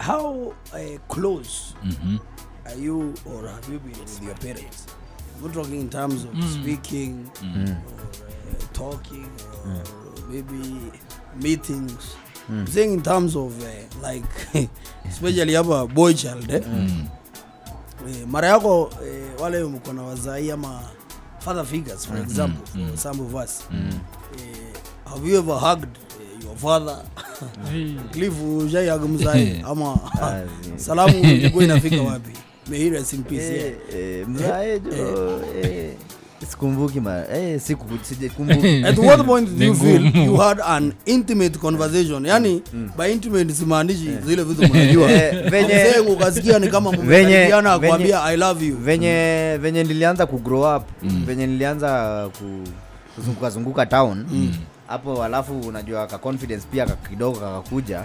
how uh, close Mhm. are you or have you been with your parents I'm not talking in terms of speaking Mm. or uh, talking or maybe meetings I'm saying in terms of uh, like especially hapa boy child eh? Mm. Eh, mara yako eh, wale mko na wazai ama father figures for example for some of us eh, have you ever hugged eh, your father cliff ushai hug mzai ama Ah, zi- salamu ilikuwa inafika wapi may he rest in peace yeah. Eh, eh, mzae jo, eh, sikumbuki ma eh, siku sijakumbuki at what point do Ni you feel ngumu. you had an intimate conversation yani by intimate simaanishi zile vitu mnajua Eh, venye- I'm saying ukasikia ni kama Venye- mmekaribiana venye- akwambia i love you venye venye nilianza kugrow up venye nilianza ku, kuzunguka zunguka town hapo alafu unajua ka confidence pia ka- kidogo kakakuja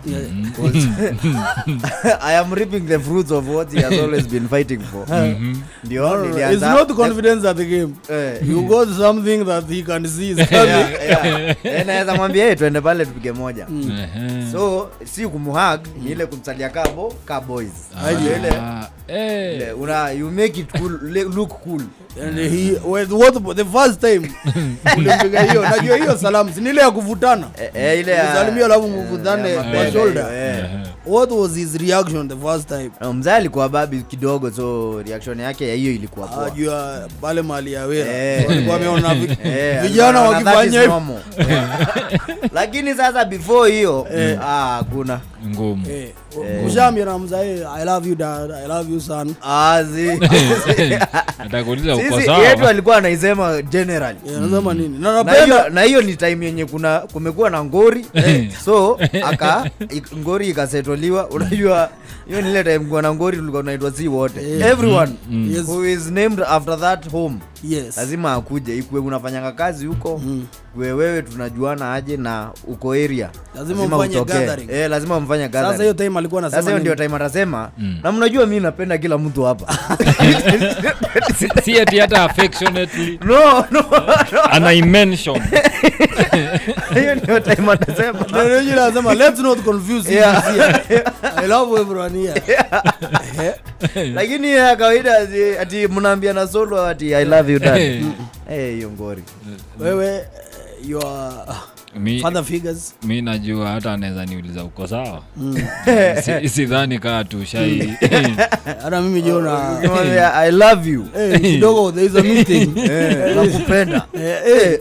i am reaping the fruits of what he has always been fighting for ndio No, no, no. It's nilianza not confidence at the game. Eh. You got something that he can see is Yeah, coming. yeah. Eh, naweza mwambia "Hey, twende pale tupige moja Ehe. so si kumuhag ni ile kumsalia kabo ka boys Aje. ile Ah, eh. ile, una you make it cool le- look cool And he with what the first time ulimpiga hiyo najua hiyo salamu si ni ile ya kuvutana Eh, eh, ile ya- Kusalimia alafu eh, mvutane ya kwa mabega shoulder. hiyo, eh. Ehe. what was his reaction the first time Na mzee alikuwa babi kidogo so reaction yake ya hiyo ilikuwa poa ajua pale mali ya wera Eh. walikuwa wameona vi- Eh, vijana alikuwa anaona that wakifanya is hivi normal. lakini sasa before hiyo ah, hakuna ngumu Eh, ushaambia na mzae i love you dad i love you son Ah, zi- atakuuliza uko sisi yetu sawa alikuwa anaisema generally Eh, nasema nini na na napenda hiyo na hiyo ni time yenye kuna kumekuwa na ngori so aka ik- ngori ikasetoliwa unajua hiyo ni ile time kuwa na ngori tulikuwa tunaitwa si wote everyone Yes. who is named after that home yes lazima akuje ikue unafanyanga kazi huko Mm. kue wewe tunajuana aje na uko area Lazima mfanye utokee. gathering. eh, lazima mfanye sasa gathering. hiyo time alikuwa sasa anasema hiyo ndio nini? time atasema Mm. na mnajua mi napenda kila mtu hapa Si- si ati hata affectionately no no anaimention hiyo ndio time atasema Na ndio yule anasema let's not confuse Yeah. him here. i love everyone here lakini ya kawaida ati- ati mnaambia na solo ati i love you dad Eh. Eh, hiyo ngori wewe eh, your mi, father figures mi najua hata anaweza niuliza uko sawa Si- sidhani kaa tushai hata mimi jiona Ukimwambia, i love you eh, kidogo there is a meeting Eh, nakupenda Eh, eh,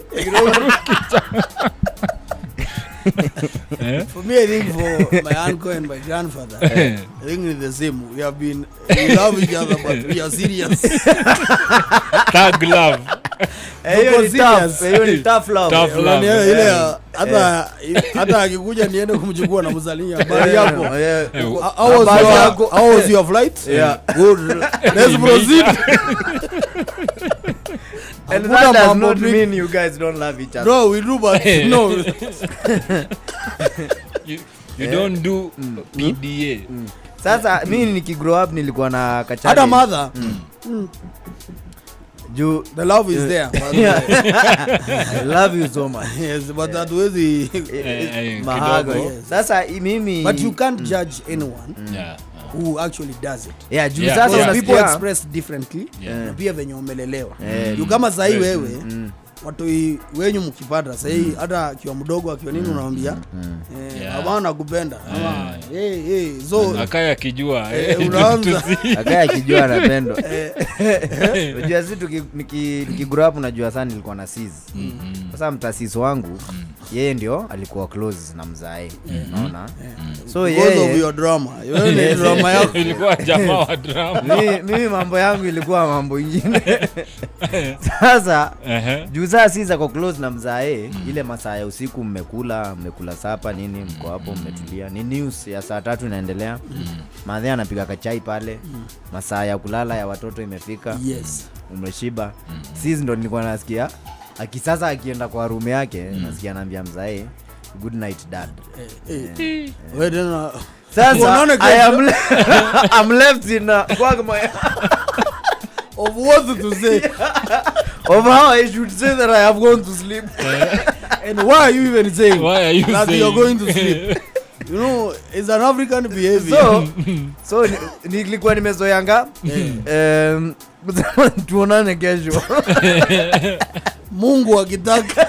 Eh? for me i think for my uncle and my grandfather i think it's the same we have been we love each other but we are serious Thug love. Eh, hiyo ni Tuko tough, serious. eh, hiyo ni tough love. Tough love. Unanielewa, ile ya- hata hata akikuja niende kumchukua na mzalia habari yako Eh, Eh, How- how was Habari your- yako. how was your flight Yeah. good let's proceed and Hakuna that does mambo not mingi. mean you guys don't love each other. no we do but no you, you don't do pda sasa mi nikigrow up nilikuwa na hata kachallenge. mother juu the love is there but, i love you so much yes but hatuwezi Eh, eh, mahago kidogo. yes. sasa i- mimi but you can't judge anyone Yeah. who actually does it yeah, juu Yeah. sasa Because Yeah. people unasikia express differently Yeah. na pia venye umelelewa Eh, juu kama sahii Right. wewe watoi wenyu mkipata sahii hata akiwa mdogo akiwa nini unawambia Yeah. ama nakupenda ama hey, hey. so akaye akijua Eh, eh, unaanza. tusi- akaya akijua anapendwa unajua si tuki- niki- nikigrow up unajua sana nilikuwa na sis sasa mtasisi wangu yeye ndio alikuwa close na mzae unaona so because of yeye your drama Wewe ni drama yako ilikuwa jamaa wa drama mimi mimi mambo yangu ilikuwa mambo ingine sasa Ehe. juu saa si zako close na mzae ile masaa ya usiku mmekula mmekula sapa nini mko hapo mmetulia ni news ya saa tatu inaendelea madhe anapiga kachai pale masaa ya kulala ya watoto imefika yes umeshiba sis ndo nilikuwa nasikia akisasa akienda kwa rumu yake nasikia anaambia mzae good night dad Eh, wewe tena sasa Unaona I kesho? am le- I'm left in a quagmire of what to say of how I should say that I have gone to sleep and why are you even saying Why are you that saying? you're going to sleep you know it's an african behavior so so ni- nilikuwa nimezoyanga em, kusema tuonane kesho mungu akitaka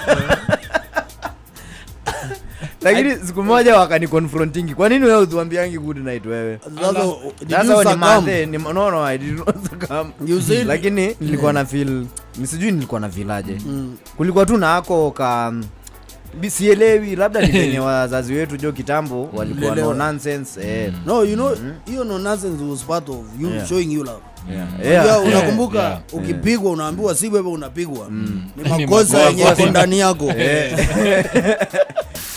lakini siku moja wakanikonfrontingi kwa nini wewe utuambiangi good night wewe sasa did sasa you ni succumb? mathe ni no no I did not succumb You said- lakini nilikuwa na feel ni sijui nilikuwa na feel aje Mm. kulikuwa tu na ako ka bi- sielewi labda ni venye wazazi wetu jo kitambo walikuwa no Lelewa. nonsense eh. no you know hiyo no nonsense was part of you Yeah. showing you love Yeah. Yeah. Unajua, unakumbuka Yeah. ukipigwa unaambiwa si wewe unapigwa ni Ni makosa makosa. yenye yako ndani yako